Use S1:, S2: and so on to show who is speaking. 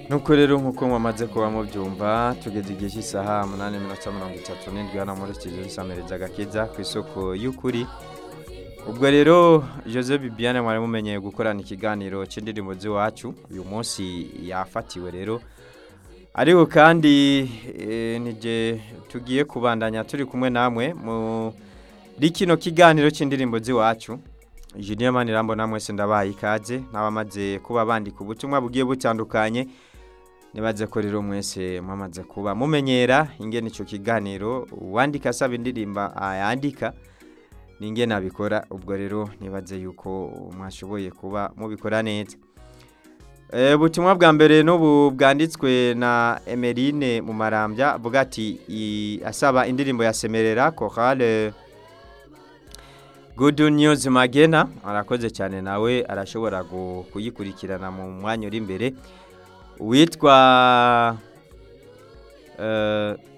S1: nuko rero nk'uko mwamaze kuba mubyumva tugeze igihe cy'isaha umunani minota mirongo itatu n'indwi hano muri studio nsamiriza agakiza ku isoko y'ukuri ubwo rero jose bibiane mwari mumenyeye gukorana ikiganiro cy'indirimbo z'iwacu uyu munsi yafatiwe rero ariko kandi nige tugiye kubandanya turi kumwe namwe muri kino kiganiro cy'indirimbo z'iwacu Julien Manirambo namwe se ndabaye ikaze n'abamaze kuba bandika ubutumwa bugiye butandukanye nibaze ko rero mwese mwamaze kuba mumenyera ingene ico kiganiro uwandika asaba indirimba ayandika ningene abikora ubwo rero nibaze yuko mwashoboye kuba mubikora neza e, ubutumwa bwa mbere n'ubu bwanditswe na Emeline mu marambya avuga ati asaba indirimbo ya Semerera chorale Good News Magena arakoze cyane nawe arashobora kuyikurikirana mu mwanya uri imbere witwa